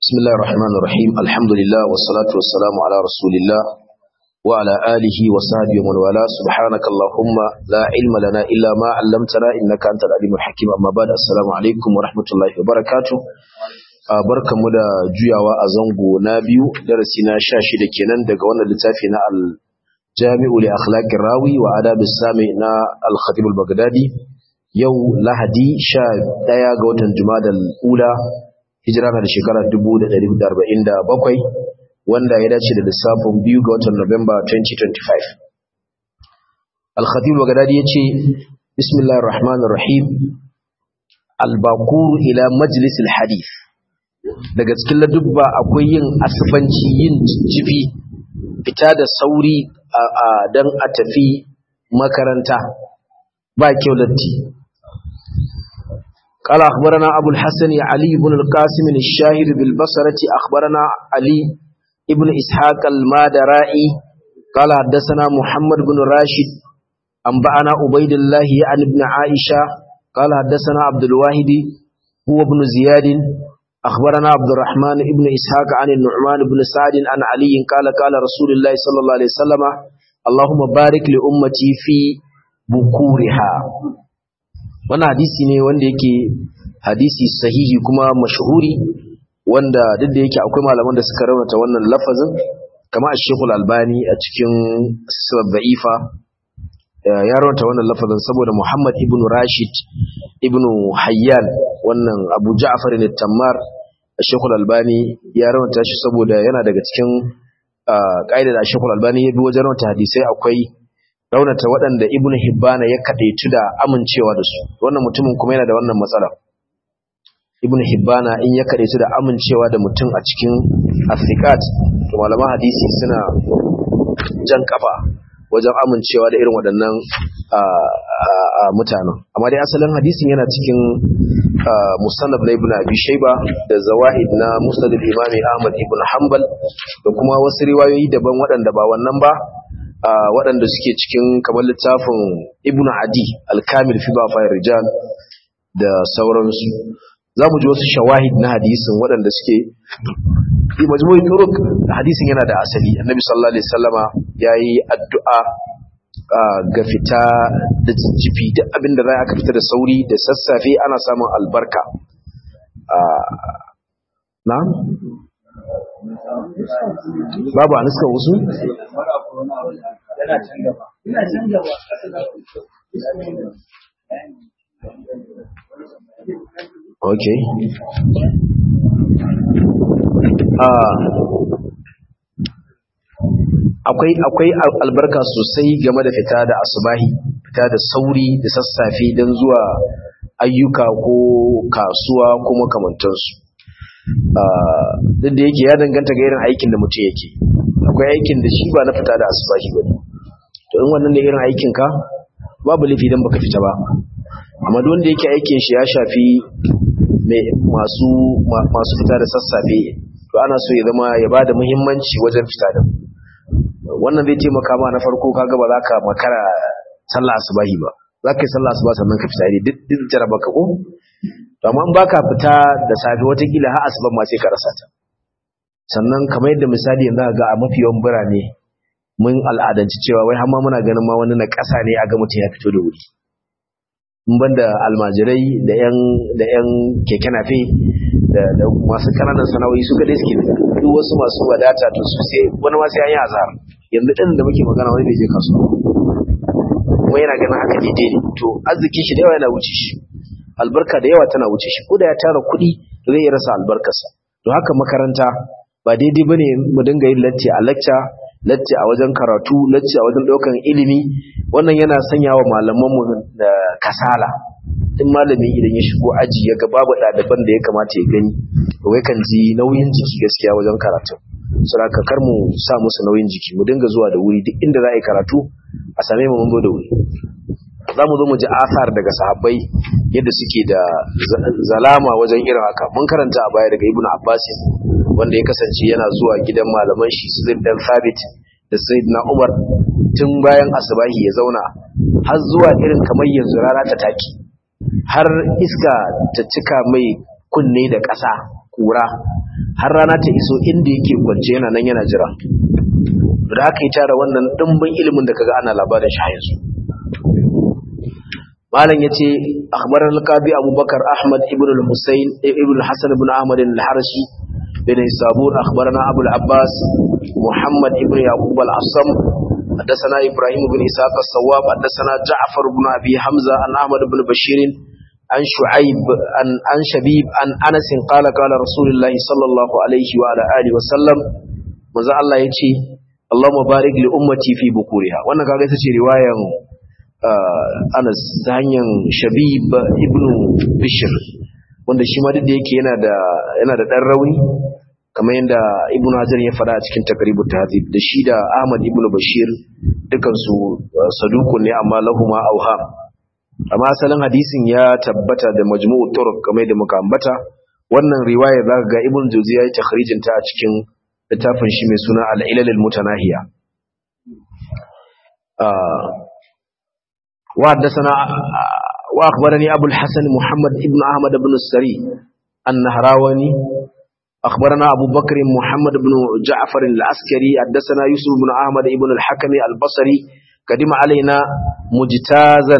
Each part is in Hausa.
بسم الله الرحمن الرحيم الحمد لله والصلاة والسلام على رسول الله وعلى آله وصحبه ومن والاه سبحانك اللهم لا علم لنا إلا ما علمتنا إنك أنت العليم الحكيم أما بعد السلام عليكم ورحمة الله وبركاته barkanmu da juyawa a zango na biyu darasi na sha shida kenan daga wannan littafi na al-jami'u li akhlaqir rawi wa adab sami na al-khatib al-baghdadi yau lahadi sha ɗaya ga watan jumadal ula hijira na da shekarar 1447 wanda ya dace da lissafin biyu ga watan Nuwamba 2025 al-khatib al-baghdadi yace bismillahir rahmanir rahim al-baqur ila majlis al-hadith daga cikin ladubba akwai yin asfanci yin jifi fita da sauri don a tafi makaranta ba kyau latti قال أخبرنا أبو الحسن علي بن القاسم الشاهر بالبصرة أخبرنا علي ابن إسحاق المادرائي قال حدثنا محمد بن راشد أنبأنا عبيد الله عن ابن عائشة قال حدثنا عبد الواحد هو ابن زياد أخبرنا عبد الرحمن ابن إسحاق عن النعمان بن سعد عن علي قال قال رسول الله صلى الله عليه وسلم اللهم بارك لأمتي في بكورها wannan hadisi ne wanda yake hadisi sahihi kuma mashhuri wanda duk da yake akwai malaman da suka raunata wannan lafazin kama a shekul albani a cikin sisar da'ifa ya raunata wannan lafazin saboda muhammad ibn rashid ibn hayyan wannan abu ja'far ne tammar a shekul albani ya raunata shi saboda yana daga cikin ƙa'idar da shekul albani ya bi wajen raunata hadisai akwai raunata waɗanda ibnu hibbana ya kadaitu da amincewa da su wannan mutumin kuma yana da wannan matsala ibnu hibbana in ya kadaitu da amincewa da mutum a cikin asiqat to malaman hadisi suna jan kafa wajen amincewa da irin waɗannan mutanen amma dai asalin hadisin yana cikin musannaf na ibnu abi shayba da zawaid na musnad al-imami ahmad ibn hanbal da kuma wasu riwayoyi daban waɗanda ba wannan ba waɗanda suke cikin kamar littafin ibn adi alkamil fi ba fayar rijal da sauransu za mu ji wasu shawahid na hadisin waɗanda suke fi majmu'i turuk hadisin yana da asali annabi sallallahu alaihi wasallama yayi addu'a ga fita da jijjifi duk abin da za aka fita da sauri da sassafe ana samun albarka na'am babu a nuska wasu? ok akwai akwai albarka sosai game da fita da asubahi fita da sauri da sassafe don zuwa ayyuka ko kasuwa ko makamantansu duk da yake ya danganta ga irin aikin da mutum yake akwai aikin da shi ba na fita da asubahi ba ne to in wannan ne irin aikin ka babu laifi dan baka fita ba amma duk wanda yake aikin shi ya shafi masu masu fita da sassafe to ana so ya zama ya bada muhimmanci wajen fita da wannan zai taimaka ma na farko kaga ba za ka makara sallah asubahi ba za ka yi sallah asuba sannan ka fita duk duk jaraba ka ko to amma in baka fita da safe watakila har asuban ma sai ka rasa ta sannan kamar yadda misali yanzu ga a mafi yawan birane mun al'adanci cewa wai hamma muna ganin ma wani na ƙasa ne a ga mutum ya fito da wuri in ban da almajirai da yan da yan keke nafe da da masu kananan sana'o'i su kadai suke fita duk wasu masu wadata to su sai wani ma sai an yi azhar yanzu din da muke magana wani bai je kasuwa kuma yana ganin haka daidai ne to arzikin shi da yawa yana wuce shi albarka da yawa tana wuce shi ko da ya tara kuɗi zai iya rasa albarkarsa to haka makaranta ba daidai bane mu dinga yin latti a lecture latti a wajen karatu latti a wajen daukan ilimi wannan yana sanya wa malaman mu da kasala in malami idan ya shigo aji ya ga babu ɗaliban da ya kamata ya gani to wai kan ji nauyin jiki gaskiya wajen karatu saboda kar mu sa musu nauyin jiki mu dinga zuwa da wuri duk inda za a yi karatu a same mu mun zo da wuri za mu zo mu ji asar daga sahabbai yadda suke da zalama wajen irin haka mun karanta a baya daga ibnu abbas wanda ya kasance yana zuwa gidan malaman shi su dan sabit da sayyidina umar tun bayan asabahi ya zauna har zuwa irin kamar yanzu rana ta taki har iska ta cika mai kunne da ƙasa kura har rana ta iso inda yake kwance yana nan yana jira da aka yi tara wannan dimbin ilimin da kaga ana labarin shi yanzu malam yace akhbar al-qadi abubakar ahmad ibn al-husayn ibn al-hasan ibn ahmad al-harshi bin isabur akhbarana abul abbas muhammad ibn yaqub al-asam حدثنا إبراهيم بن إسحاق الصواب حدثنا جعفر بن أبي حمزة عن أحمد بن بشير عن شعيب عن عن شبيب عن أنس قال قال رسول الله صلى الله عليه وعلى آله وسلم ماذا الله يجي اللهم بارك لأمتي في بكورها وانا kaga ita ce riwayan Anas ta hanyar Shabib ibn Bishr wanda shi ma duk da yake yana da yana da dan rauni kamar yadda Ibn Hajar ya faɗa a cikin Taqribut Tahdhib da shi da Ahmad ibn Bashir dukan su sadukun ne amma lahuma auham amma asalin hadisin ya tabbata da majmu'u turuq kamar da muka ambata wannan riwaya zaka ga Ibn Jawzi ya yi takhrijin ta a cikin littafin shi mai suna Al-Ilal al-Mutanahiya wa haddathana wa akhbarani Abu al-Hasan Muhammad ibn Ahmad ibn Sari an-Nahrawani أخبرنا أبو بكر محمد بن جعفر العسكري حدثنا يوسف بن أحمد بن الحكم البصري قدم علينا مجتازا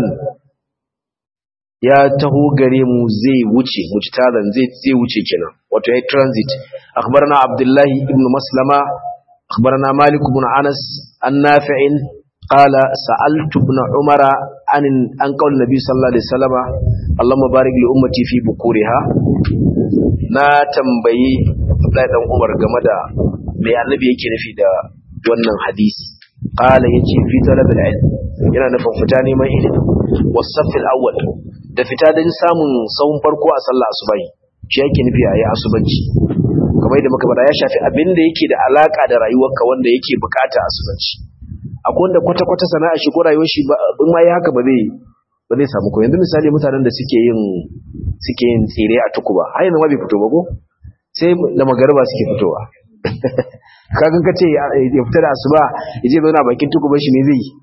ya taho gare mu zai wuce mujtadan zai zai wuce kenan wato yayi transit akhbarana abdullahi ibn maslama akhbarana malik ibn anas an nafi'in qala sa'altu ibn umara an an qaul nabi sallallahu alaihi wasallam allahumma barik li ummati fi bukuriha na tambayi abdullahi dan umar game da me annabi yake nufi da wannan hadisi qala yace fi talabil ilm yana nufin fita neman ilimi wasafil awwal da fita don samun sahun farko a sallah asubahi shi yake nufi a yi asubanci kamar yadda muka bada ya shafi abin da yake da alaka da rayuwarka wanda yake bukata asubanci akwai wanda kwata-kwata sana'a shi ko rayuwar shi in ma yi haka ba zai ba zai samu ko yanzu misali mutanen da suke yin suke yin tsire a tukuba har yanzu ma bai fito ba ko sai da magariba suke fitowa kagan ka ce ya fita da asuba ya je zauna bakin tukuban shi ne zai yi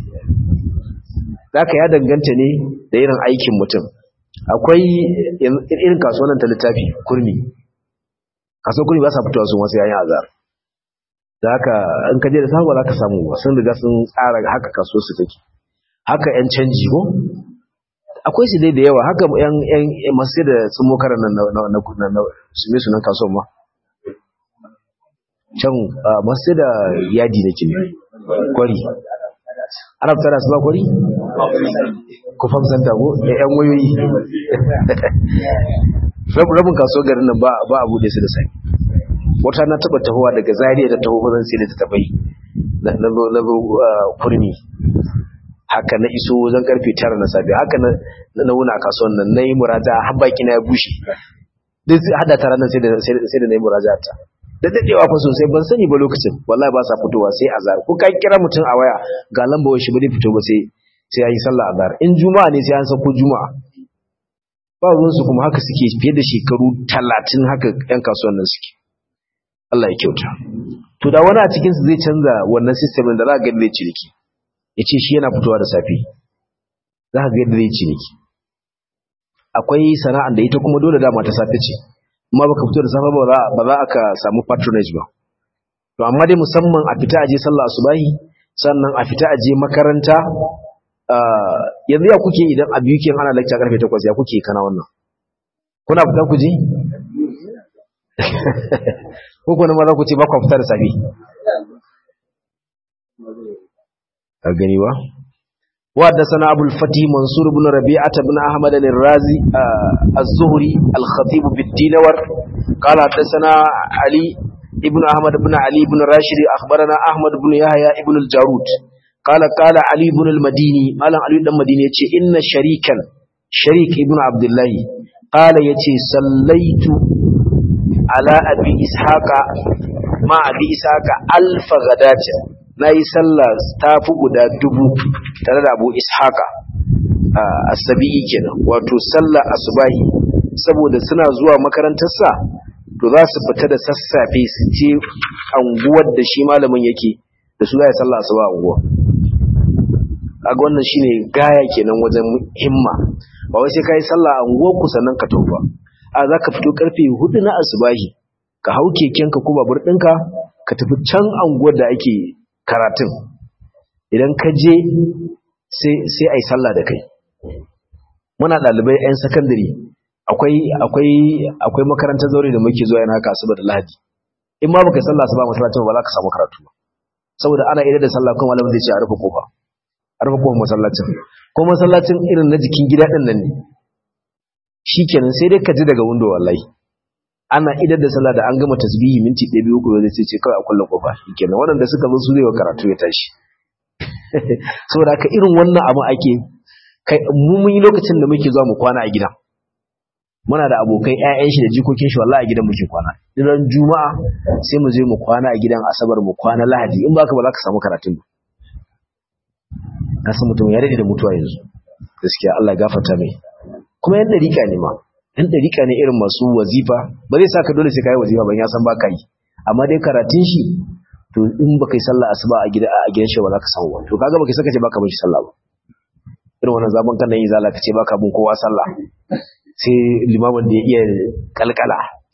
zaka ya danganta ne da irin aikin mutum akwai irin kasuwannin ta littafi kurmi kasuwar kurmi ba sa fitowa sun wasu yayin azar da haka in ka je da samu za ka samu ba sun riga sun tsara haka kasuwar su take haka yan canji ko akwai su dai da yawa haka yan yan masu da sun mokarar nan na na na su me sunan kasuwar ma can masu da yadi nake ne kwari ana fitar da su ba kwari ku famsanta ko da yan wayoyi rabin kasuwar garin nan ba a bude su da sai wata na taba tahowa daga zariya da taho bazan sai da ta tabai na zo kurmi haka na iso wajen karfe tara na safe haka na wuna kasuwan nan na yi muraja har baki na ya bushe duk hada tara nan sai da na yi muraja ta da dadewa fa sosai ban sani ba lokacin wallahi ba sa fitowa sai azhar ko ka kira mutum a waya ga lamba shi ba zai fito ba sai sai yayi sallah azhar in juma'a ne sai an sako juma'a ba ruwan su kuma haka suke fiye da shekaru 30 haka yan kasuwan nan suke Allah ya kyauta to da wani a cikin su zai canza wannan system da za ka ga zai ciniki yace shi yana fitowa da safe za ka ga yadda zai ciniki akwai sana'an da ita kuma dole dama ta safe ce amma baka fito da safe ba ba za ka samu patronage ba to amma dai musamman a fita aje sallah asubahi sannan a fita aje makaranta yanzu ya kuke idan a biyu kin ana lecture karfe 8 ya kuke kana wannan kuna fita ku ji ko kuma ma za ku ce ba ku fita da safe a gani ba وحدثنا أبو الفتي منصور بن ربيعة بن أحمد الرازي الزهري الخطيب بالدينور قال حدثنا علي ابن أحمد بن علي بن راشد أخبرنا أحمد بن يحيى ابن الجارود قال قال علي بن المديني قال علي بن المديني يتي إن شريكا شريك ابن عبد الله قال يتي صليت على أبي إسحاق مع أبي إسحاق ألف غداة na yi sallah ta fi guda dubu tare da abu ishaka a sabi'i kenan wato sallah asubahi saboda suna zuwa makarantarsa to za su fita da sassafe su ce anguwar da shi malamin yake da su za yi sallah asuba anguwa a ga wannan shine gaya kenan wajen himma ba wai sai ka yi sallah anguwar ku sannan ka tauba a za ka fito karfe hudu na asubahi ka hau kekenka ko babur ɗinka ka tafi can anguwar da ake karatun idan ka je sai a yi sallah da kai muna ɗalibai 'yan sakandare akwai makarantar zaure da muke zuwa yana haka asuba da lahadi in ma baka sallah asuba masallacin ba za ka samu karatu ba saboda ana idar da sallah kuma malamin zai ce a rufe kofa a rufe kofar masallacin ko masallacin irin na jikin gida ɗin nan ne shikenan sai dai ka ji daga windo wallahi ana idar da sallah da an gama tasbihi minti ɗaya biyu uku zai ce kawai a kullum kofa shikenan waɗanda suka zo su zai wa karatu ya tashi saboda haka irin wannan abu ake kai mu mun yi lokacin da muke zuwa mu kwana a gida muna da abokai ƴaƴan shi da jikokin shi wallahi a gidan muke kwana idan juma'a sai mu je mu kwana a gidan asabar mu kwana lahadi in baka ba za ka samu karatun ba na san mutum ya rage da mutuwa yanzu gaskiya Allah gafarta mai kuma yan dariƙa ne ma yan dariƙa ne irin masu wazifa ba zai saka dole sai kai wazifa ban ya san baka yi amma dai karatun shi to in baka yi sallah asuba a gida a gidan shi ba za ka samu ba to kaga baka saka ce baka bin shi sallah ba irin wannan zaman kan nan yi zala ka ce baka bin kowa sallah sai limamin da ya iya kalkala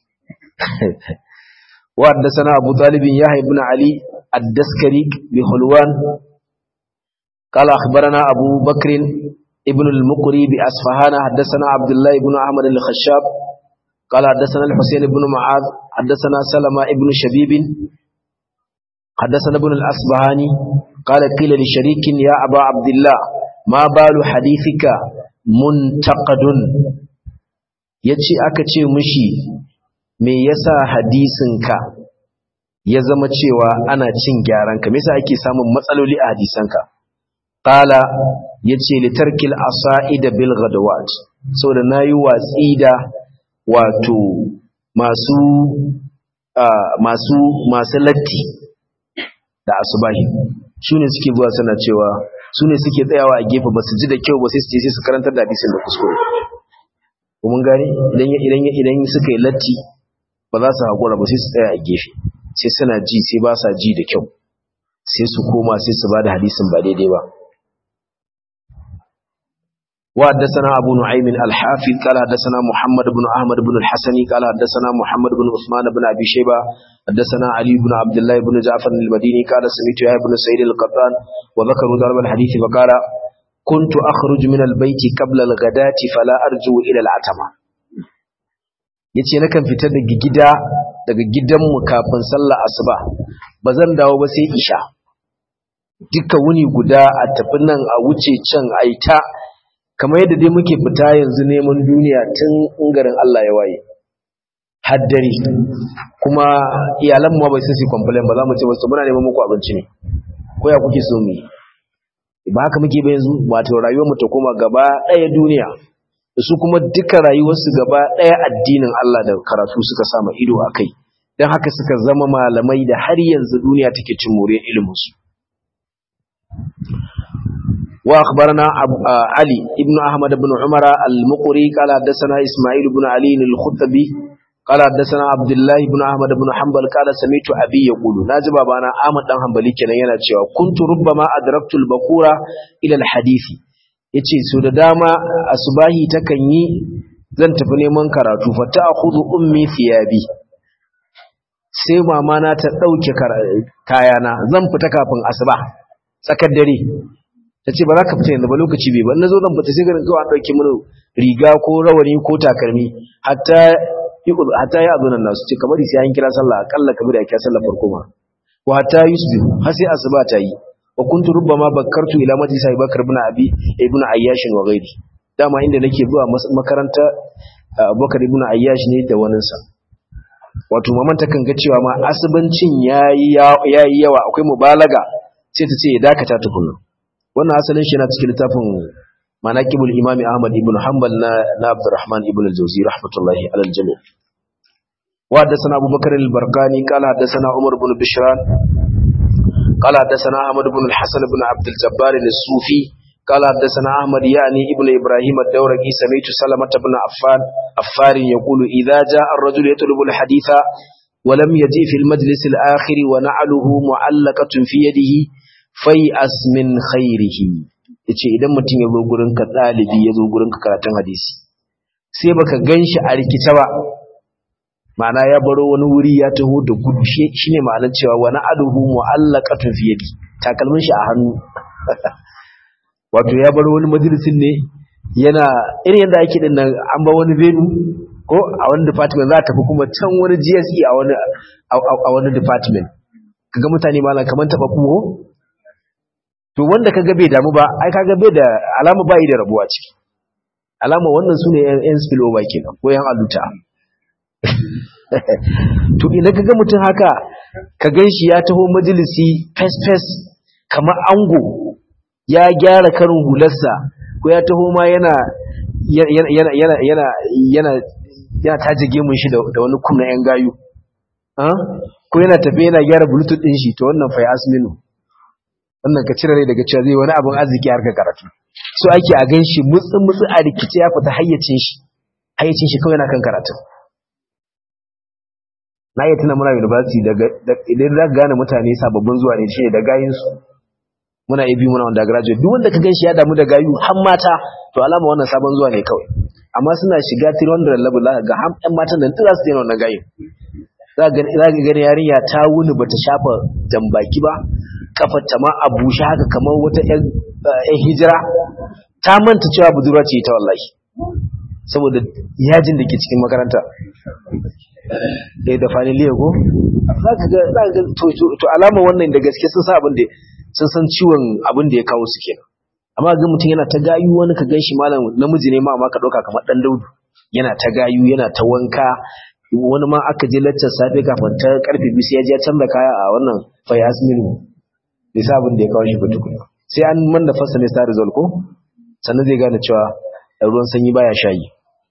wa haddathana abu talib yahya ibn ali ad-daskari bi hulwan قال أخبرنا أبو بكر ابن المقري بأسفهان حدثنا عبد الله بن أحمد الخشاب قال حدثنا الحسين بن معاذ حدثنا سلمة ابن شبيب حدثنا ابن الأصبهاني قال قيل لشريك يا أبا عبد الله ما بال حديثك منتقد yace aka ce mishi me yasa hadisinka ya zama cewa ana cin gyaran ka me yasa ake samun matsaloli a hadisanka qala yace litarkil asaida bil ghadawat saboda nayi watsi da wato masu masu masu latti da asubahi shine suke zuwa suna cewa sune suke tsayawa a gefe ba su ji da kyau ba sai su je sai su karantar da hadisin da kuskure mun gane idan idan idan suka yi latti ba za su hakura ba sai su tsaya a gefe sai suna ji sai ba sa ji da kyau sai su koma sai su bada hadisin ba daidai ba وحدثنا أبو نعيم الحافظ قال حدثنا محمد بن أحمد بن الحسني قال حدثنا محمد بن عثمان بن أبي شيبة حدثنا علي بن عبد الله بن جعفر المديني قال سمعت يحيى بن سعيد القطان وذكروا ضرب الحديث فقال كنت أخرج من البيت قبل الغداة فلا أرجو إلى العتمة yace nakan fita daga gida daga gidanmu kafin sallar asuba bazan dawo ba sai isha duka wuni guda a tafi nan a wuce can aita kamar yadda dai muke fita yanzu neman duniya tun ungarin Allah ya waye haddari kuma iyalan mu bai sai complain ba za mu ce wasu muna neman muku abinci ne ko ya kuke so mu ba haka muke ba yanzu wato rayuwar mu ta koma gaba ɗaya duniya su kuma duka rayuwarsu gaba ɗaya addinin Allah da karatu suka sama ido a kai don haka suka zama malamai da har yanzu duniya take cin moriyar iliminsu وأخبرنا علي ابن أحمد بن عمر المقري قال حدثنا إسماعيل بن علي الخطبي قال حدثنا عبد الله بن أحمد بن حنبل قال سمعت أبي يقول ناجب أبانا أحمد بن حنبل كان يناتشوا كنت ربما أدركت البكورة إلى الحديث yace so da dama asubahi takan yi zan tafi neman karatu fa ta akhudhu ummi thiyabi sai mama na ta dauke kayana zan fita kafin asuba tsakar dare ta ce ba za ka fita yanzu ba lokaci bai ba na zo zan fita sai ganin kawai an ɗauki mini riga ko rawani ko takalmi hatta hatta ya azunan nasu ce kamar sai an kira sallah akalla kamar da kira sallah farko ma wa hatta yusbi har sai asuba ta yi wa kuntu rubbama bakkartu ila majlis Abi Bakar ibn Abi ibn Ayyash wa ghairi dama inda nake zuwa makaranta Abubakar ibn Ayyash ne da waninsa wato maman takan ga cewa ma asubancin yayi yayi yawa akwai mubalaga sai ta ce ya dakata tukunna wannan asalin shi na cikin littafin manaqibul imami ahmad ibn hanbal na na abdurrahman ibn al-jawzi rahmatullahi alal jami' wa hadathana abubakar al-barqani qala hadathana umar ibn bishran qala hadathana ahmad ibn al-hasan ibn abd al-jabbar al-sufi qala hadathana ahmad yani ibn ibrahim ad-dawraqi sami'tu salamah ibn affan affar yaqulu idha jaa ar-rajulu yatlubu al-haditha ولم يجي في المجلس الآخر ونعله معلقة في يده fai'as min khairihi yace idan mutum ya zo gurin ka dalibi ya zo gurin ka karatun hadisi sai baka ganshi a rikice ba ma'ana ya baro wani wuri ya taho da gudu shine ma'anar cewa wani aduhu mu'allaqatun fi yadi takalmin shi a hannu wato ya baro wani majalisin ne yana irin yadda ake din nan an ba wani venu ko a wani department za ta tafi kuma can wani GSE a wani a wani department kaga mutane malam kaman taba kuho to wanda kaga bai damu ba ai kaga bai da alama bai da rabuwa ciki alama wannan sune yan spillover kenan ko yan aluta to ina kaga mutum haka ka ganshi ya taho majalisi fes fes kamar ango ya gyara karin hularsa ko ya taho ma yana yana yana yana yana yana yana taje gemun shi da wani kumna yan gayu ko yana tafe yana gyara bluetooth din shi to wannan fa ya asminu wannan ka cire rai daga cewa zai wani abin arziki har ka karatu so ake a gan shi mutsin mutsi a rikice ya fita hayyacin shi hayyacin shi kawai na kan karatu na iya tuna muna university daga idan za ka gane mutane sababbin zuwa ne shi ne da gayinsu muna iya biyu muna undergraduate duk wanda ka gan shi ya damu da gayu har mata to alama wannan sabon zuwa ne kawai amma suna shiga 300 level za ka ga har ƴan matan nan tura su daina wannan gayin za ka gani yarinya ta wuni bata shafa jambaki ba kafar ta ma a bushe haka kamar wata ƴan hijira ta manta cewa budurwa ce ta wallahi saboda yajin da ke cikin makaranta eh da faniliya ko za ka ga to alama wannan da gaske sun san abin da sun san ciwon abin da ya kawo su kenan amma ga mutum yana ta gayu wani ka gan shi malam namiji ne ma amma ka ɗauka kamar ɗan daudu yana ta gayu yana ta wanka wani ma aka je laccar safe kafin ta karfe biyu sai ya je ya canza kaya a wannan fayas minu bai sa abin da ya kawo shi ba tukuna sai an manna fasa ne sa result ko sannan zai gane cewa ruwan sanyi baya shayi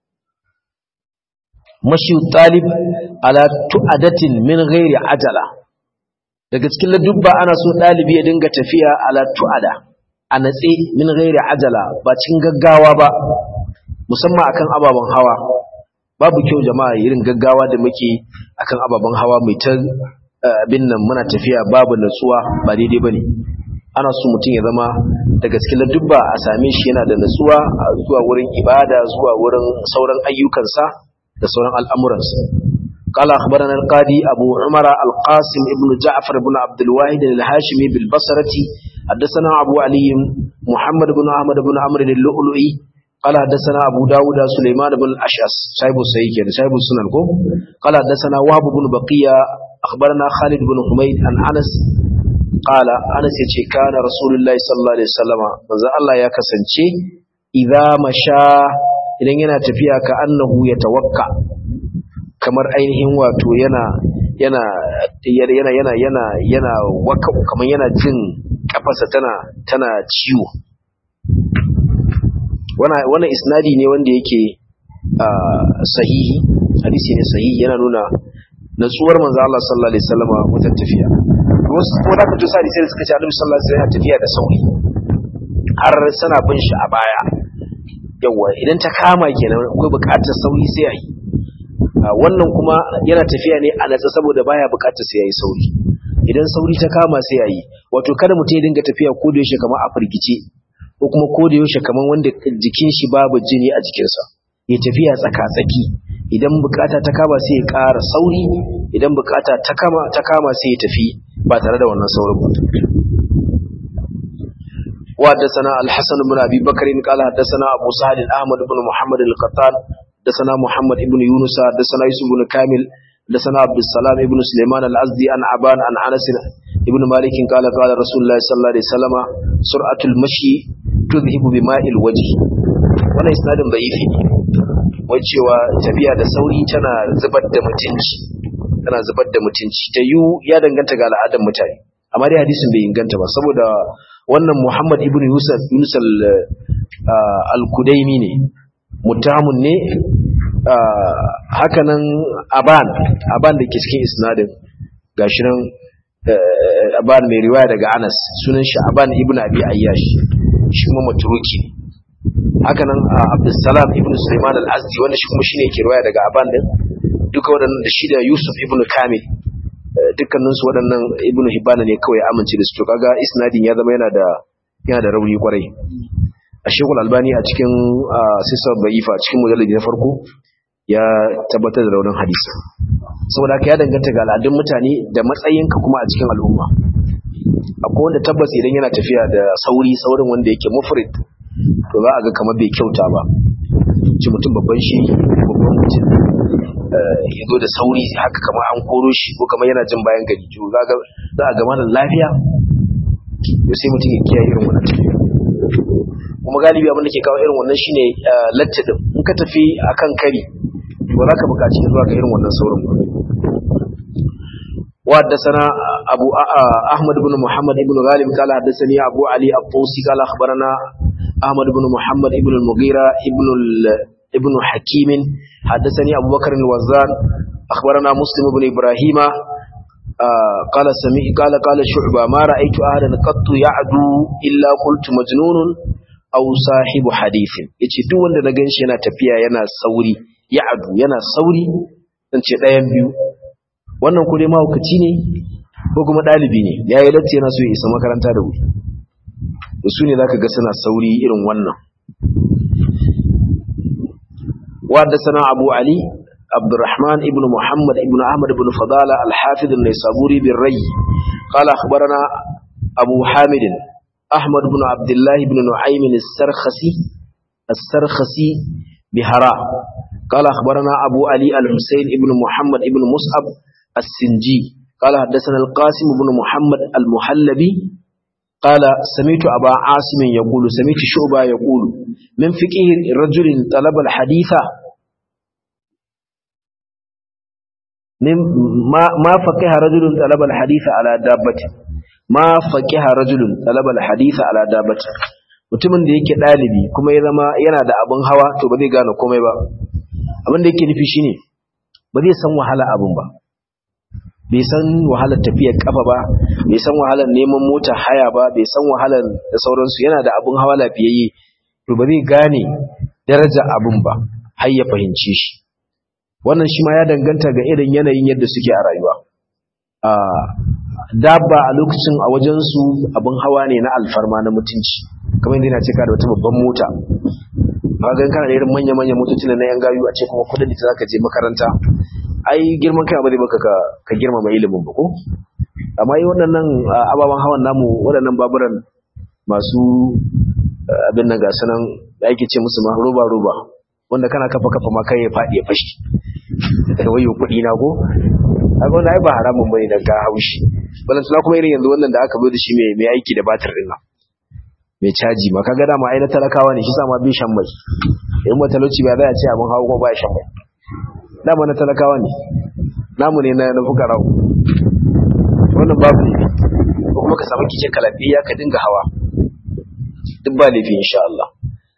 mashi talib ala tu'adatin min ghairi ajala daga cikin ladubba ana so dalibi ya dinga tafiya ala tu'ada a natse min ghairi ajala ba cikin gaggawa ba musamman akan ababen hawa babu kyau jama'a irin gaggawa da muke akan ababen hawa mai ta abin nan muna tafiya babu natsuwa ba daidai bane ana so mutum ya zama da gaske dubba a same shi yana da natsuwa zuwa wurin ibada zuwa wurin sauran ayyukansa da sauran al'amuransa قال أخبرنا القاضي أبو عمر القاسم ابن جعفر بن عبد الواحد الهاشمي بالبصرة حدثنا أبو علي محمد بن أحمد بن عمرو اللؤلؤي قال حدثنا أبو داود سليمان بن الأشعث صاحب السيد صاحب السنن قال حدثنا وهب بن بقية أخبرنا خالد بن حميد عن أنس قال أنس يتي كان رسول الله صلى الله عليه وسلم ماذا الله يا كسنشي إذا مشى idan yana tafiya ka annahu ya tawakka kamar ainihin wato yana yana yana yana yana yana waka kamar yana jin kafarsa tana tana ciwo wannan isnadi ne wanda yake sahihi hadisi ne sahihi yana nuna natsuwar manzo Allah sallallahu alaihi wasallam wajen tafiya wasu ko da kace sai sai suka ce Annabi sallallahu alaihi wasallam tafiya da sauri har sana bin shi a baya yawa idan ta kama kenan akwai buƙatar sauri sai ayi wannan kuma yana tafiya ne a natsa saboda baya buƙatar sai yayi sauri idan sauri ta kama sai yayi wato kada mutum ya dinga tafiya ko da yaushe kamar a firgice ko kuma ko da yaushe kamar wanda jikin shi babu jini a jikinsa ya tafiya tsaka-tsaki idan bukata ta kama sai ya ƙara sauri idan bukata ta kama ta kama sai ya tafi ba tare da wannan saurin ba وحدثنا الحسن بن ابي بكر قال حدثنا ابو سهل احمد بن محمد القطان حدثنا محمد بن يونس حدثنا يوسف بن كامل حدثنا عبد السلام بن سليمان الازدي عن ابان عن انس ابن مالك قال قال رسول الله صلى الله عليه وسلم سرعه المشي تذهب بماء الوجه wannan isnadin da'ifi ne wai cewa tafiya da sauri tana zubar da mutunci tana zubar da mutunci ta yu ya danganta ga al'adar mutane amma dai hadisin bai inganta ba saboda wannan Muhammad ibn Yusuf Yunus al-Kudaimi ne mutamun ne hakanan Aban Aban da ke cikin isnadin gashi nan Aban mai riwaya daga Anas sunan shi Aban ibn Abi Ayyash shi kuma maturuki hakanan Abdussalam ibn Sulaiman al-Azdi wanda shi kuma shine yake riwaya daga Aban din duka waɗannan da shi da Yusuf ibn Kamil dukkaninsu waɗannan ibnu hibbana ne kawai amince da su to kaga isnadin ya zama yana da yana da rauni kwarai a shekul albani a cikin sisar ba'ifa a cikin mujalladi na farko ya tabbatar da raunin hadisi saboda haka ya danganta ga al'adun mutane da matsayinka kuma a cikin al'umma akwai wanda tabbas idan yana tafiya da sauri saurin wanda yake mufrid to za a ga kamar bai kyauta ba ci mutum babban shi babban mutum ya zo da sauri haka kamar an koro shi ko kamar yana jin bayan gari to za a gama da lafiya to sai mutum ya kiyaye irin wannan tafiya kuma galibi abin da ke kawo irin wannan shine latti din in ka tafi akan kari ba za ka buƙaci zuwa ga irin wannan saurin ba وحدثنا أبو أحمد بن محمد بن غالب قال حدثني أبو علي الطوسي قال أخبرنا أحمد بن محمد بن المغيرة ابن ابن حكيم حدثني أبو بكر الوزان أخبرنا مسلم بن إبراهيم آه قال سمي قال قال شعبة ما رأيت أحدا قط يعدو إلا قلت مجنون أو صاحب حديث yace duk wanda na ganshi yana tafiya yana sauri ya'adu yana sauri dan ce ɗayan biyu wannan ko dai mahaukaci ne ko kuma ɗalibi ne ya yi latti yana so ya isa makaranta da wuri da su ne za ka ga suna sauri irin wannan wadda sana abu ali abdurrahman ibn muhammad ibn ahmad ibn fadala alhafid al-naisaburi bin rai قال أخبرنا أبو حامد أحمد بن عبد الله بن نعيم السرخسي السرخسي بهراء قال أخبرنا أبو علي الحسين بن محمد بن مصعب السنجي قال حدثنا القاسم بن محمد المحلبي قال سمعت أبا عاصم يقول سمعت شعبة يقول من فقه رجل طلب الحديث من ما ما فقه رجل طلب الحديث على دابة ما فقه رجل طلب الحديث على دابة mutumin da yake ɗalibi kuma ya zama yana da abin hawa to ba zai gane komai ba abin da yake nufi shine ba zai san wahala abin ba bai san wahalar tafiyar kafa ba bai san wahalar neman mota haya ba bai san wahalar da sauransu yana da abin hawa lafiyayye to ba zai gane daraja abin ba har ya fahimce shi wannan shi ma ya danganta ga irin yanayin yadda suke a rayuwa a dabba a lokacin a wajensu abin hawa ne na alfarma na mutunci kamar yadda yana cika da wata babban mota ba gan kana da irin manya-manya motocin na yan gayu a ce kuma kudin da zaka je makaranta ai girman kai ba zai baka ka girmama ilimin ba ko amma yi waɗannan ababen hawan namu waɗannan baburan masu abin nan gasu nan da ake ce musu ma roba roba wanda kana kafa kafa ma kai ya faɗi ya fashi wayo kuɗi na ko kaga wannan ai ba haramun bane dan ga haushi balantana kuma irin yanzu wannan da aka zo da shi mai mai aiki da batir din nan mai caji ma kaga dama ai na talakawa ne shi sa ma bi shan mai in ba talauci ba za a ce abin hawa ko ba shan mai dama na talakawa ne namu ne na fukara wannan babu ne ko kuma ka samu kike kalabiya ka dinga hawa duk ba laifi insha Allah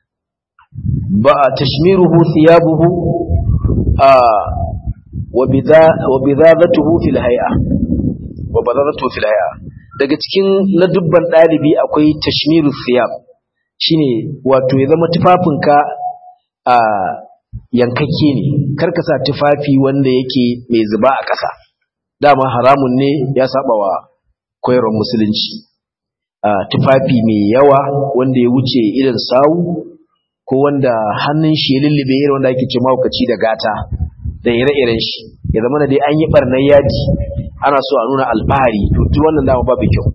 ba tashmiruhu thiyabuhu a wa bidadatuhu fil hay'a wa badadatuhu fil hay'a daga cikin ladubban dalibi akwai tashmiru thiyab shine wato ya zama tufafinka a yankakke ne karka sa tufafi wanda yake mai zuba a ƙasa dama haramun ne ya saba wa koyarwar musulunci tufafi mai yawa wanda ya wuce irin sawu ko wanda hannun shi ya lullube irin wanda ake ce mahaukaci da gata da ire-iren shi ya zama da dai an yi barnar yaji ana so a nuna alfahari to duk wannan dama babu kyau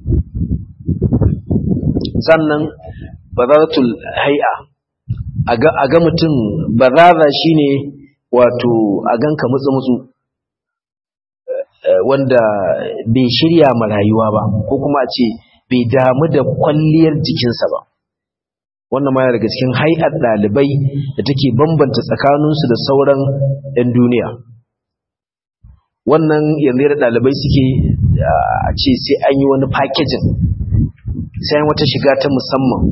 sannan bazaratul hay'a a ga mutum bazaza shine wato a ganka mutsu-mutsu wanda bai shirya ma rayuwa ba ko kuma a ce bai damu da kwalliyar jikinsa ba wannan ma yana daga cikin hai'ar ɗalibai da take bambanta tsakaninsu da sauran 'yan duniya wannan yanzu da ɗalibai suke a ce sai an yi wani fakejin sai an wata shiga ta musamman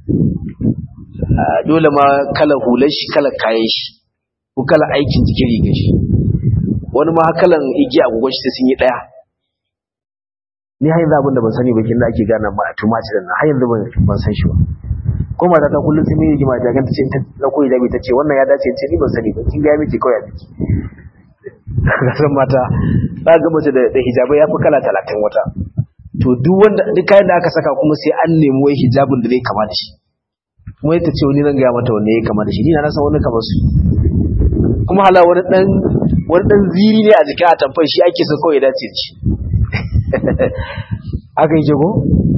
dole ma kala hular shi kala kayan shi ko kala aikin jikin rigar shi wani ma kalan igiya agogon shi sun yi ɗaya ni har yanzu abin da ban sani ba kin da ake gana ma a tumatir nan har yanzu ban san shi ba ko mata ta kullum sai mai rigima ta ganta ce ta dauko hijabi ta ce wannan ya dace ce ni ban sani ba kin ga miki kawai a biki kasan mata za ga mace da hijabai ya fi kala talatin wata to duk wanda duk kayan da aka saka kuma sai an nemi wai hijabin da zai kama da shi kuma ita ce wani nan gaya mata wanne ya kama da shi ni na san wani kamar su kuma hala wani dan wani dan ziri ne a jikin atamfar shi ake so kawai dace da shi haka yake ko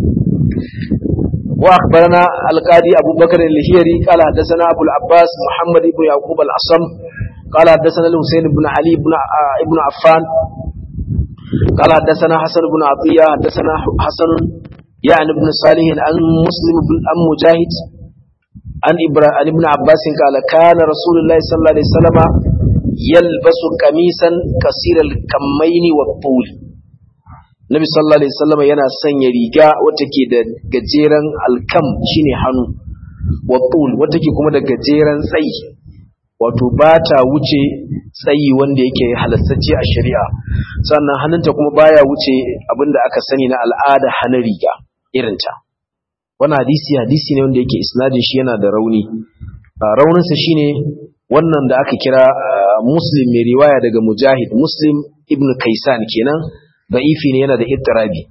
wa akhbarana alqadi abu bakr al-hiyari qala hadathana abu al-abbas muhammad ibn yaqub al-asam qala hadathana al-husayn ibn ali ibn ibn affan قال حدثنا حسن بن عطية حدثنا حسن يعني ابن صالح عن مسلم بن أم مجاهد عن عن ابن عباس قال كان رسول الله صلى الله عليه وسلم يلبس قميصا كثير الكمين والطول Nabi sallallahu alaihi wasallam yana sanya riga wacce ke da gajeren alkam shine hannu wa tul wacce ke kuma da gajeren tsayi wato ba ta wuce tsayi wanda yake halastacce a shari'a sannan hannunta kuma baya wuce abinda aka sani na al'ada hana riga irinta wannan hadisi hadisi ne wanda yake isnadin shi yana da rauni rauninsa shine wannan da aka kira muslim mai riwaya daga mujahid muslim ibn kaisan kenan da'ifi ne yana da ittirabi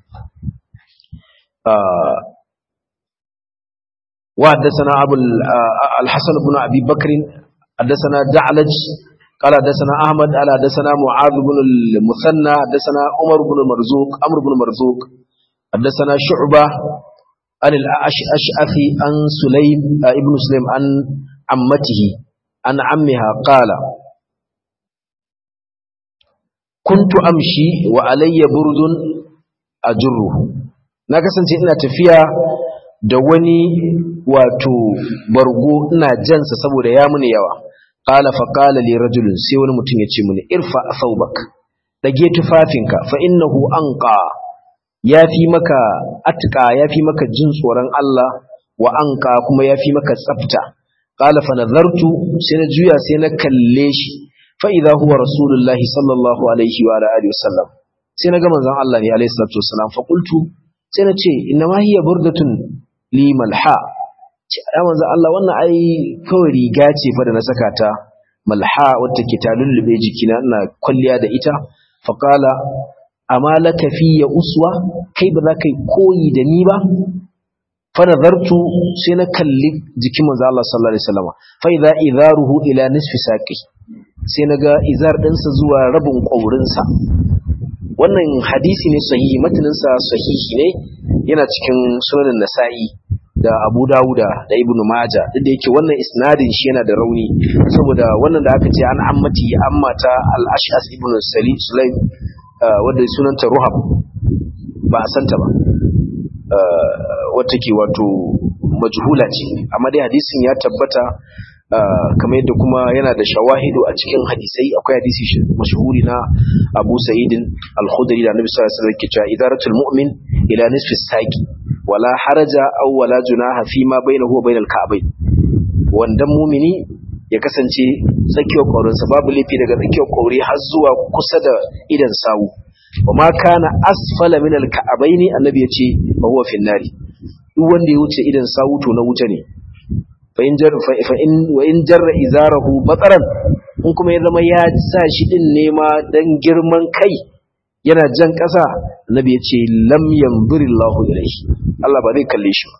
wa haddathana abu al-hasan ibn abi bakr haddathana da'laj قال حدثنا احمد قال حدثنا معاذ بن المثنى حدثنا عمر بن مرزوق عمرو بن مرزوق حدثنا شعبه عن الأشعث عن سليم ابن سليم عن عمته عن عمها قال كنت أمشي وعلي برد أجره na kasance ina tafiya da wani wato bargo ina jansa saboda ya muni yawa qala fa qala li rajulin sai wani mutum ya ce mini irfa thawbak dage tufafinka fa innahu anqa ya fi maka atka ya fi maka jin tsoron Allah wa anka kuma ya fi maka tsafta qala fa nazartu sai na juya sai na kalle shi fa idza huwa rasulullahi sallallahu alaihi wa alihi wasallam sai na ga manzon Allah ne alaihi salatu wasallam fa qultu sai na ce inna ma hiya burdatun li malha ya manzon Allah wannan ai kawai riga ce fa da na saka ta malha wacce ke ta lullube jikina ina kwalliya da ita fa qala amma laka fiye uswa kai ba za ka yi koyi da ni ba fa nazartu sai na kalli jikin manzo Allah sallallahu alaihi wasallam fa idza idharuhu ila nisfi saqi sai naga izar dinsa zuwa rabin kaurin sa wannan hadisi ne sahihi matanin sa sahihi ne yana cikin sunan nasa'i da Abu Dawuda da Ibn Majah duk da yake wannan isnadin shi yana da rauni saboda wannan da aka ce an ammati ammata al-Ash'as ibn Salim Sulaim wadda sunanta ruhab ba a santa ba wata ke wato majhula ce amma dai hadisin ya tabbata kamar yadda kuma yana da shawahidu a cikin hadisai akwai hadisi mashhuri na Abu Sa'id al-Khudri da Annabi sallallahu alaihi wasallam ke cewa idaratul mu'min ila nisfi saqi wala haraja aw wala junaha fi ma bainahu wa bainal ka'bayn wandan mumini ya kasance tsakiyar ƙaurinsa babu laifi daga tsakiyar ƙauri har zuwa kusa da idan sawu wa ma kana asfala min alka'abaini annabi ya ce fa huwa fi nari duk wanda ya wuce idan sawu to na wuta ne fa in jar fa in wa in jarra izarahu bataran in kuma ya zama ya sa shi din nema dan girman kai yana jan ƙasa annabi ya ce lam yanzurillahu ilaihi Allah ba zai kalle shi ba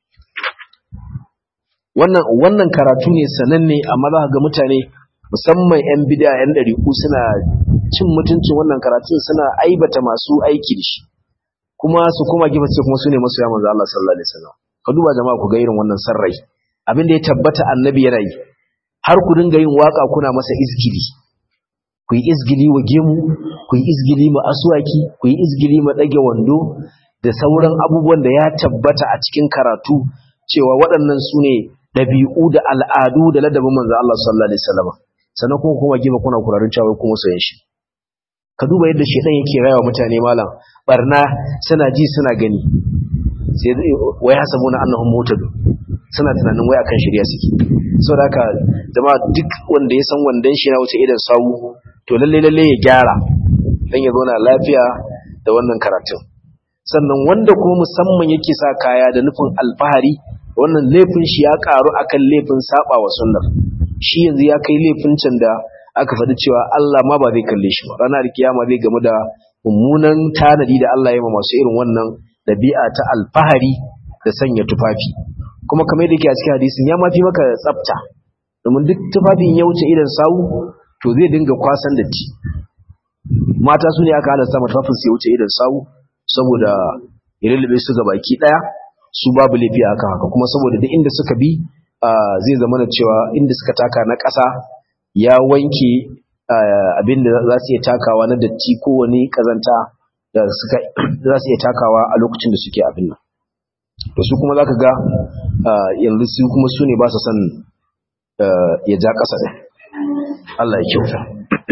wannan wannan karatu ne sananne amma za ga mutane musamman yan bid'a yan dariku suna cin mutuncin wannan karatun suna aibata masu aiki da shi kuma su kuma gefe su kuma sune masoya manzo Allah sallallahu alaihi wasallam ka duba jama'a ku ga irin wannan sarrai abin da ya tabbata annabi yana yi har ku dinga yin waka kuna masa izgili ku yi izgili wa gemu ku yi izgili ma aswaki ku yi izgili ma dage wando da sauran abubuwan da ya tabbata a cikin karatu cewa waɗannan su ne ɗabi'u da al'adu da ladabin manzo Allah sallallahu alaihi wasallam sannan kuma kuma gefe kuna kurarin cewa kuma soyayya shi ka duba yadda shedan yake rayuwa mutane malam barna suna ji suna gani sai wai hasabuna annahum mutadu suna tunanin wai akan shirya suke saboda haka jama'a duk wanda ya san wandan shi na wuce idan sawu to lalle lalle ya gyara dan ya zauna lafiya da wannan karatun sannan wanda kuma musamman yake sa kaya da nufin alfahari wannan laifin shi ya karu akan laifin saba wa sunnar shi yanzu ya kai laifin can da aka faɗi cewa Allah ma ba zai kalle shi ba ranar kiyama zai gamu da mummunan tanadi da Allah ya ma masu irin wannan dabi'a ta alfahari da sanya tufafi kuma kamar da yake a cikin hadisin ya mafi maka tsafta domin duk tufafin ya wuce idan sawu to zai dinga kwasan datti mata su ne aka halasta tufafin su ya wuce idan sawu saboda ya lullube su ga baki daya su babu laifi aka haka kuma saboda duk inda suka bi zai zama da cewa inda suka taka na ƙasa ya wanke abin da za su iya takawa na datti ko wani kazanta da suka za su iya takawa a lokacin da suke abin nan to su kuma zaka ga yanzu su kuma su ne ba su son ya ja ƙasa ɗin Allah ya kyauta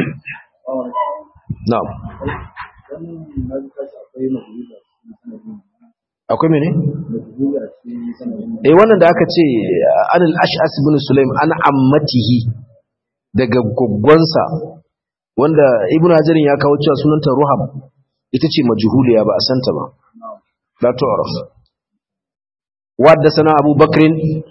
na'am akwai mene? eh wannan da aka ce anil ash'as ibn sulaim an ammatihi daga goggonsa wanda ibn hajarin ya kawo cewa sunanta ruham ita ce majhuliya ba a santa ba la tu'raf wadda sana abu bakrin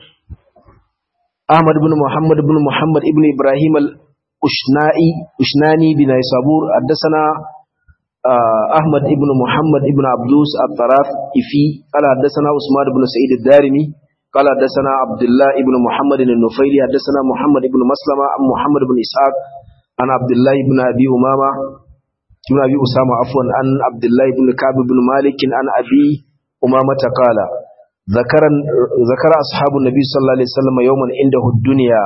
ahmad ibn muhammad ibn muhammad ibn ibrahim al-ushnai ushnani bin sabur haddathana أحمد ابن محمد ابن عبدوس الطراف إفي قال حدثنا عثمان بن سعيد الدارمي قال حدثنا عبد الله ابن محمد النفيلي حدثنا محمد ابن مسلمة عن محمد بن إسحاق عن عبد الله بن أبي أمامة ابن أبي أسامة عفوا عن عبد الله بن كعب بن مالك عن أبي أمامة قال ذكر ذكر أصحاب النبي صلى الله عليه وسلم يوما عنده الدنيا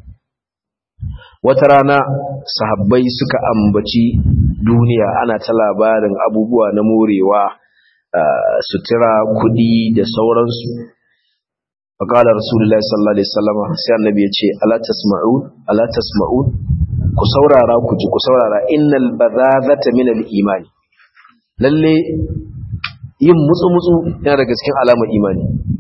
wata rana sahabbai suka ambaci duniya ana ta labarin abubuwa na morewa sutura kudi da sauransu faƙalar rasulullah sallallahu alaihi wasallam sai annabi ya ce ala tasma'un ala tasma'un ku saurara ku ji ku saurara innal badadata min al-imani lalle yin mutsu mutsu yana daga cikin alamar imani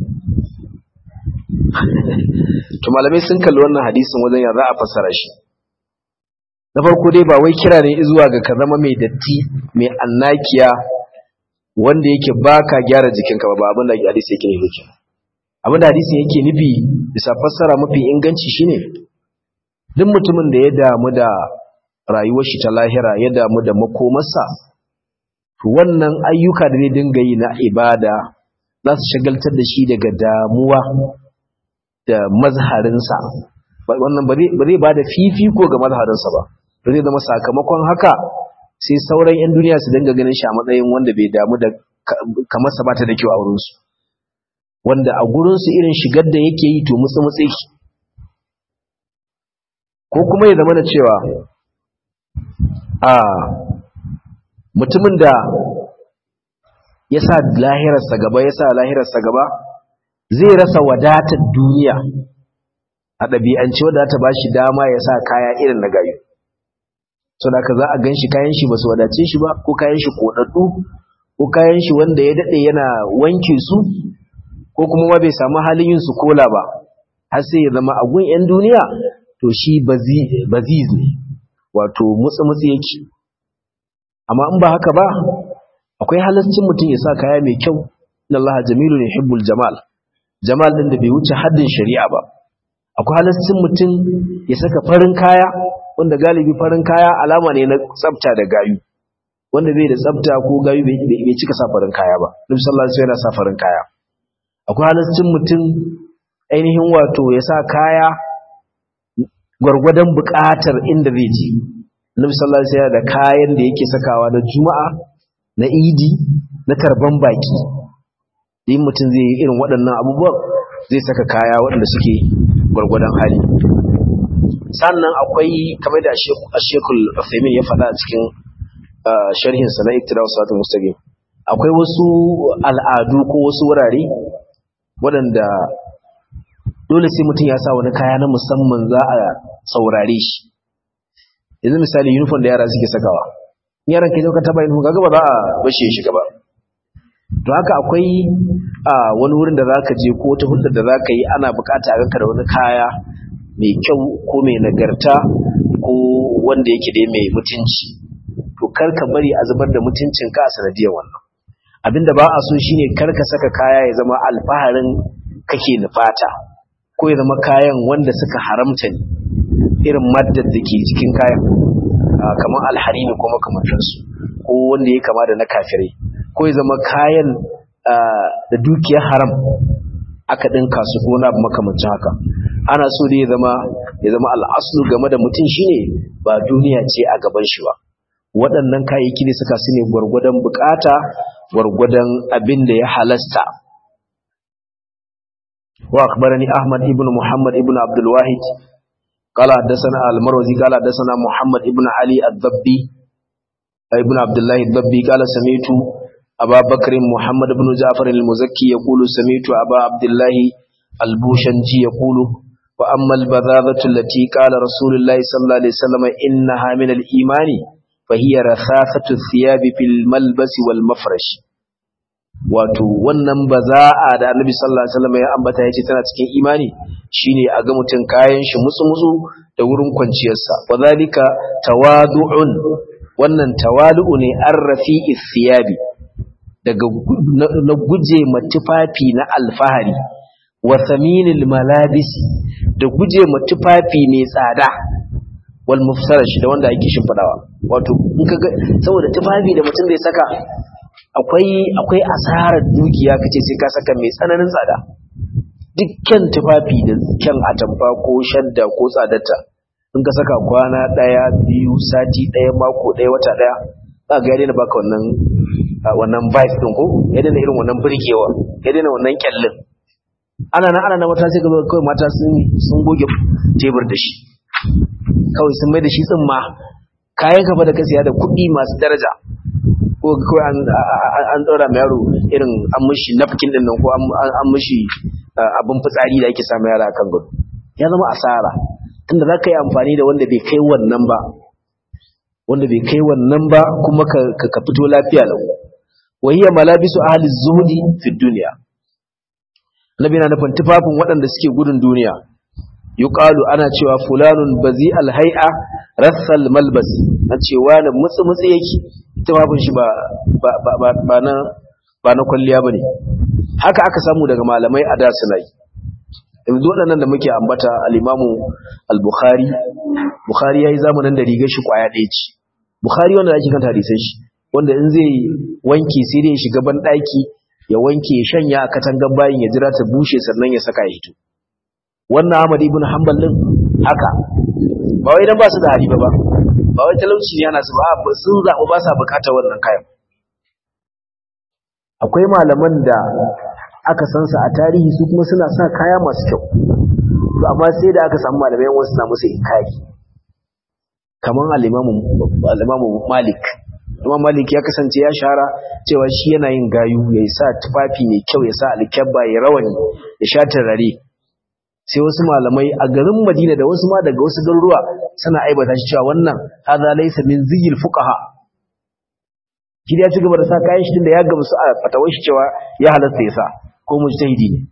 to malamai sun kalli wannan hadisin wajen ya za a fassara shi na farko dai ba wai kira ne zuwa ga ka zama mai datti mai annakiya wanda yake baka gyara jikinka ba abin da hadisi yake nufi abin da hadisi yake nufi bisa fassara mafi inganci shine duk mutumin da ya damu da rayuwar shi ta lahira ya damu da makomarsa to wannan ayyuka da zai dinga yi na ibada za su shagaltar da shi daga damuwa da mazharinsa wannan ba zai ba da fifiko ga mazharinsa ba ba zai zama sakamakon haka sai sauran 'yan duniya su dinga ganin shi a matsayin wanda bai damu da kamar sa bata da kyau a wurinsu wanda a gurinsu irin shigar da yake yi to mutsi mutsi ko kuma ya zama da cewa a mutumin da ya sa lahirarsa gaba ya sa lahirarsa gaba zai rasa wadatar duniya a ɗabi'ance wadda ta ba shi dama ya sa kaya irin na gayu so da za a gan shi kayan shi ba su wadace shi ba ko kayan shi koɗaɗɗu ko kayan shi wanda ya daɗe yana wanke su ko kuma ma bai samu halin yin su kola ba har sai ya zama agun 'yan duniya to shi baziz ne wato mutsi-mutsi yake amma in ba haka ba akwai halascin mutum ya sa kaya mai kyau inna Allah jamilu ne hibbul jamal jamal din da bai wuce haddin shari'a ba akwai halascin mutum ya saka farin kaya wanda galibi farin kaya alama ne na tsafta da gayu wanda bai da tsafta ko gayu bai cika sa farin kaya ba nabi sallallahu alaihi wasallam yana sa farin kaya akwai halascin mutum ainihin wato ya sa kaya gwargwadon buƙatar inda zai je nabi sallallahu alaihi wasallam da kayan da yake sakawa na juma'a na idi na tarban baki in mutum zai yi irin waɗannan abubuwan zai saka kaya waɗanda suke gwargwadon hali sannan akwai kamar da ashekul femin ya faɗa a cikin sharhinsa na iktidawar salatul mustaqim akwai wasu al'adu ko wasu wurare waɗanda dole sai mutum ya sa wani kaya na musamman za a saurare shi yanzu misali uniform da yara suke sakawa yaran ke ka taba uniform kaga ba za a bashe shi gaba to haka akwai wani wurin da zaka je ko wata hulɗar da zaka yi ana bukata a ganka da wani kaya mai kyau ko mai nagarta ko wanda yake dai mai mutunci to kar ka bari a zubar da mutuncin ka a sanadiyar wannan abinda ba a so shine kar ka saka kaya ya zama alfaharin kake nufata ko ya zama kayan wanda suka haramta ne irin maddar da ke cikin kayan kamar alharimi ko makamantansu ko wanda ya kama da na kafirai ko ya zama kayan da dukiyar haram aka dinka su ko na makamancin haka ana so da ya zama ya zama al'aslu game da mutum shine ba duniya ce a gaban shi ba waɗannan kayayyaki ne suka su ne gwargwadon bukata gwargwadon abin da ya halasta wa akhbarani ahmad ibn muhammad ibn abdul wahid قال حدثنا المروزي قال حدثنا محمد ابن علي الضبي ابن عبد الله الضبي قال سمعت أبا بكر محمد بن جعفر المزكي يقول سمعت أبا عبد الله البوشنجي يقول وأما البذاذة التي قال رسول الله صلى الله عليه وسلم إنها من الإيمان فهي رخاصة الثياب في الملبس والمفرش wato wannan baza'a da Annabi sallallahu alaihi wasallam ya ambata yace tana cikin imani shine a ga mutun kayan shi mutsu-mutsu da wurin kwanciyarsa wadhalika tawadu'un wannan tawadu'u ne arrafi'i thiyabi daga na guje ma tufafi na alfahari wa saminil malabisi da guje ma tufafi mai tsada wal mufsarash da wanda ake shimfidawa wato in kaga saboda tufafi da mutum zai saka akwai akwai asarar dukiya kace sai ka saka mai tsananin tsada dukkan tufafi da kyan atamfa ko shadda ko tsadarta in ka saka kwana daya biyu sati daya mako daya wata daya za ga ya daina baka wannan wannan vibe din ko ya daina irin wannan burgewa ya daina wannan kyallin ana nan ana nan mata sai ka zo kawai mata sun sun goge tebur da shi kawai sun mai da shi tsimma kayan ka da ka siya da kuɗi masu daraja ko kawai an an ɗora ma yaro irin an mishi napkin din nan ko an mishi abin fitsari da ake samu yara kan gado ya zama asara tunda za ka yi amfani da wanda bai kai wannan ba wanda bai kai wannan ba kuma ka fito lafiya lau wahiyar malabisu ahli zuhudi fi duniya nabi na nufin tufafin waɗanda suke gudun duniya yuqalu ana cewa fulanun bazi alhai'a rassal malbas na cewa na mutsu mutsu yake tufafin shi ba ba ba na ba na kwalliya bane haka aka samu daga malamai a da suna yi yanzu waɗannan da muke ambata al-imamu al-bukhari bukhari yayi zamanin da rigar shi kwaya ɗaya ce bukhari wanda ake kanta hadisan shi wanda in zai wanke sai dai ya shiga ban ɗaki ya wanke ya shanya a katangar bayin ya jira ta bushe sannan ya saka ya hito wannan Ahmad ibn Hanbal din haka ba wai dan ba su da hali ba ba wai talauci ne yana su ba sun zaɓi ba sa bukatar wannan kayan akwai malaman da aka san su a tarihi su kuma suna sa kaya masu kyau to amma sai da aka samu malamai wasu na musu inkari kaman al-Imam Malik Imam Malik ya kasance ya shahara cewa shi yana yin gayu ya sa tufafi mai kyau ya sa alkyabba ya rawani ya sha turare sai wasu malamai a garin Madina da wasu ma daga wasu garuruwa suna aibata shi cewa wannan hadha laysa min ziyil fuqaha kidi ya ci gaba da sa kayan shi da ya gamsu a fatawar shi cewa ya halatta ya sa ko mujtahidi ne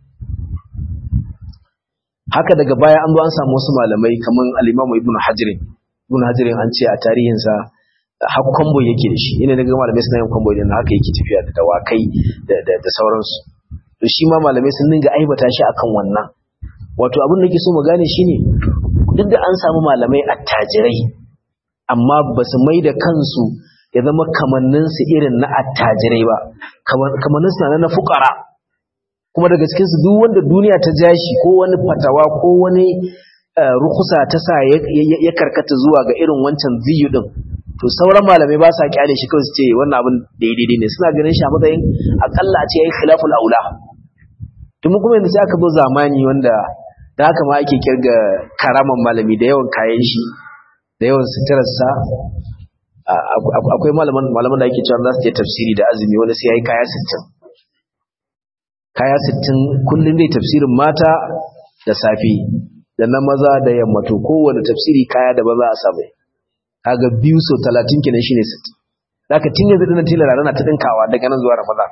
haka daga baya an zo an samu wasu malamai kaman al-Imam Ibn Hajar Ibn Hajar an ce a tarihinsa har kwambo yake da shi ina daga malamai suna yin kwambo idan haka yake tafiya da dawakai da sauransu to shi ma malamai sun dinga aibata shi akan wannan wato abin da ke so mu gane shine duk da an samu malamai attajirai amma ba su mai da kansu ya zama kamanninsu irin na attajirai ba kamanninsu na na fukara kuma daga cikinsu duk wanda duniya ta jashi ko wani fatawa ko wani rukusa ta sa ya karkata zuwa ga irin wancan ziyu din to sauran malamai ba sa kyale shi kawai su ce wannan abin daidai ne suna ganin shi a matsayin akalla a ce yayi khilaful aula tun kuma yanzu sai aka zo zamani wanda da haka ma ake kirga karaman malami da yawan kayan shi da yawan suturarsa akwai malaman malaman da ake cewa za su je tafsiri da azumi wani sai yayi kaya 60 kaya 60 kullun dai tafsirin mata da safe da na maza da yamma to kowane tafsiri kaya da ba za a samu kaga biyu so 30 kenan shine 60 zaka tun yanzu dinan tilara rana ta dinkawa daga nan zuwa ramadan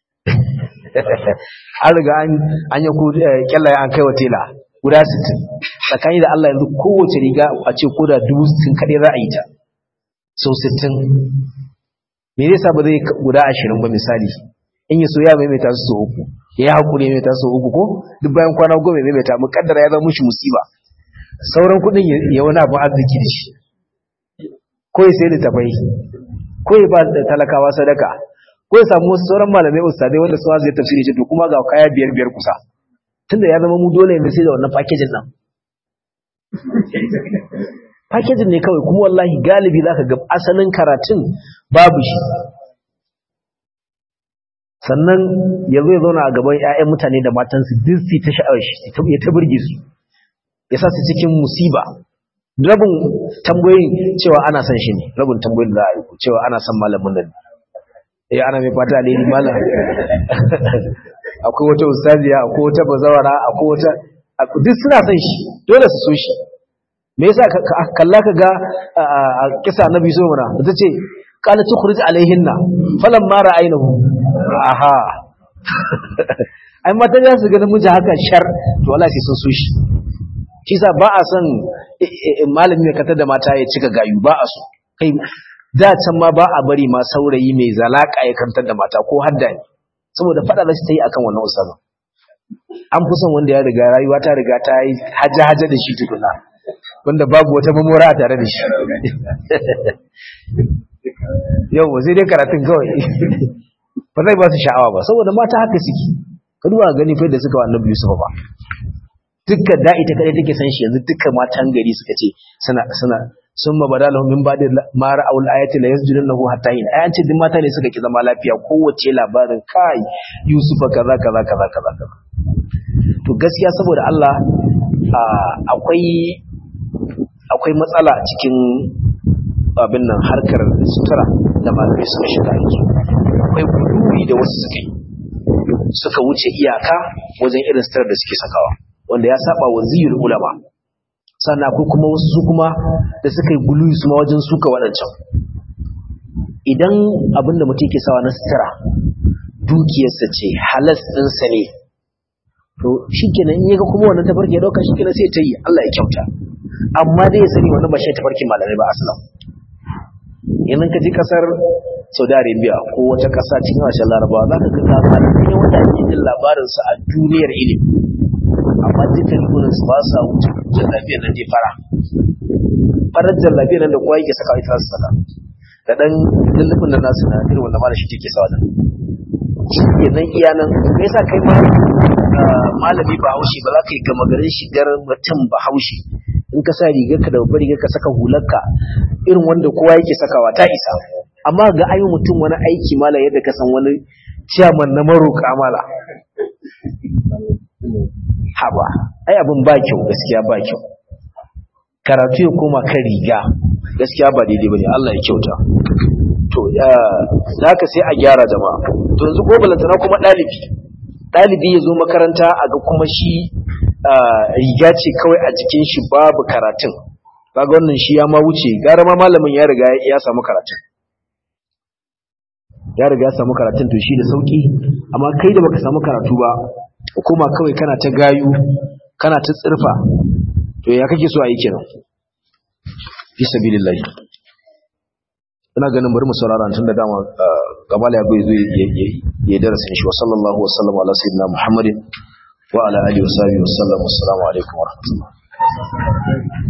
an riga an an yi kyallaye an kai wa tela guda 60 tsakani da Allah yanzu kowace riga a ce ko da dubu 60 kadai za a yi ta so 60 me zai sa ba zai guda 20 ba misali in ya so ya maimaita su so uku ya hakuri ya maimaita su uku ko duk bayan kwana goma ya maimaita mukaddara ya zama mushi musiba sauran kudin ya wani abu arziki da shi ko ya sai littafai ko ya ba talakawa sadaka ko ya samu wasu sauran malamai ustadai wanda su zai tafsiri ce to kuma ga kaya biyar biyar kusa tunda ya zama mu dole yanzu sai da wannan packaging nan packaging ne kawai kuma wallahi galibi zaka ga asalin karatun babu shi sannan yanzu ya zauna a gaban 'ya'yan mutane da matansu duk su ta sha'awar shi ya ta burge su ya sa su cikin musiba rabin tambayoyin cewa ana son shi ne rabin tambayoyin da za a yi cewa ana son malamin nan eh ana mai fata alheri malam akwai wata ustaziya akwai wata bazawara akwai wata duk suna son shi dole su so shi me yasa kalla ka ga a kisa annabi so mana ta ce qala tukhrij alaihinna falamma ra'aynahu aha ai matan za su ga namiji haka shar to wallahi sai sun so shi shi sa ba a son malami mai katar da mata ya cika gayu ba a so kai da can ma ba a bari ma saurayi mai zalaka ya kantar da mata ko hadda ne saboda fada da shi ta yi akan wannan usama an fi son wanda ya riga rayuwa ta riga ta yi haja-haja da shi tukuna wanda babu wata mamora a tare da shi yau sai dai karatun kawai ba zai ba su sha'awa ba saboda mata haka suke ka duba gani fa da suka wa annabi Yusuf ba dukkan da ita kadai take san shi yanzu dukkan matan gari suka ce suna suna summa badalahum min ba'di ma ra'awul ayati la yasjudunahu hatta yin ayan ce duk mata ne suka ki zama lafiya kowace labarin kai Yusuf kaza kaza kaza kaza kaza to gaskiya saboda Allah akwai akwai matsala cikin abin nan harkar sutura da malamai suka shiga yanzu akwai guduri da wasu suka yi suka wuce iyaka wajen irin sutura da suke sakawa wanda ya saba wa ziyar ulama sannan akwai kuma wasu su kuma da suka yi guluyi su ma wajen suka waɗancan idan abin da mutum ke sawa na sutura dukiyarsa ce halas ɗinsa ne to shi kenan in yaga kuma wannan tafarki ya ɗauka shi kenan sai ta yi Allah ya kyauta amma dai ya sani wannan ba shi tafarkin malamai ba aslam idan ka ji kasar saudi arabia ko wata kasa cikin harshen larabawa za ka ga malamai ne wanda ake jin labarinsu a duniyar ilimi amma dukkan gurin su ba sa wuce jallabiyar nan dai fara farar jallabiyar nan da kowa yake saka ita su saka da dan lullufin nan nasu na irin wanda malashi take sawa nan shi nan iya nan me yasa kai ma malami ba haushi ba za ka yi gama garin shigar mutum ba haushi in ka sa rigar ka da babbar rigar ka saka hularka irin wanda kowa yake sakawa ta isa amma ga ayi mutum wani aiki mala yadda ka san wani ciyaman na maroka mala haba ai abin ba kyau gaskiya ba kyau karatu ya koma kan riga gaskiya ba daidai bane Allah ya kyauta to haka sai a gyara jama'a to yanzu ko balantana kuma dalibi dalibi ya zo makaranta a ga kuma shi riga ce kawai a jikin shi babu karatun kaga wannan shi ya ma wuce gara ma malamin ya riga ya samu karatun ya riga ya samu karatun to shi da sauki amma kai da baka samu karatu ba kuma kawai kana ta gayu kana ta tsirfa to ya kake so a yi kenan fi sabilillahi ina ganin bari mu saurara tun da dama gabala ya bai zo ya darasin shi wa sallallahu wa sallam ala sayyidina muhammadin wa ala alihi wa sahbihi wa sallam assalamu alaikum wa rahmatullah